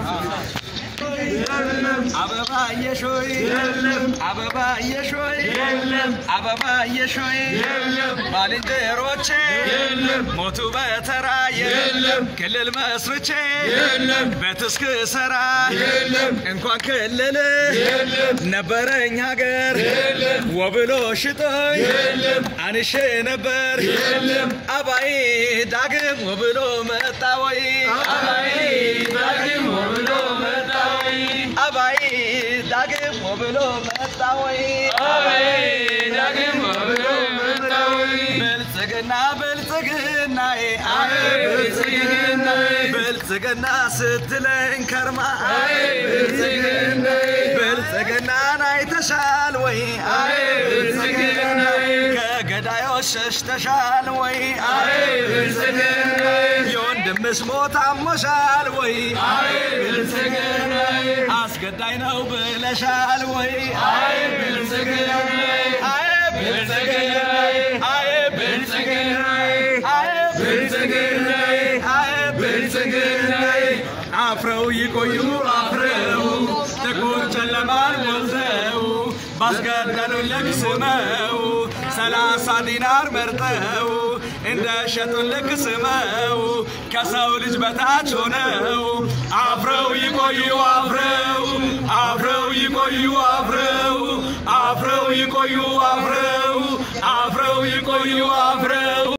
አበባ የሾይ አበባ የሾይ አበባ የሾይ ባልንጀሮቼ ሞቱ በተራ ክልል መስርቼ በትስክ ሰራ እንኳን ክልል ነበረኝ ሀገር ወብሎ ሽጦኝ አንሼ ነበር አባይ ዳግም ወብሎ መጣ ወይ አባይ ዳግም ወብሎ መጣ ወይ አባይ ዳግም ወብሎ መጣ ወይ አባይ ዳግም ወብሎ መጣ ወይ ብልጽግና ብልጽግና አይ ብልጽግና ብልጽግና ስትለኝ ከርማ አይ ብልጽግና ብልጽግናን አይተሻል ወይ አይ ብልጽግና ከገዳዮች ሸሽተሻል ወይ አይ ብልጽግና የወንድምሽ ሞት አሞሻል ወይ አይ ብልጽግና አስገዳይ ነው ብለሻል ወይ አይ ብልጽግና አይ ብልጽግና አይ ብልጽግና አይ ብልጽግና አይ ብልጽግና አፍረው ይቆዩ አፍረው ጥቁር ጨለማን ወልደው ባስገደሉን ልክ ስመው ሰላሳ ዲናር መርጠው እንደ ሸጡን ልክ ስመው ከሰው ልጅ በታች ሆነው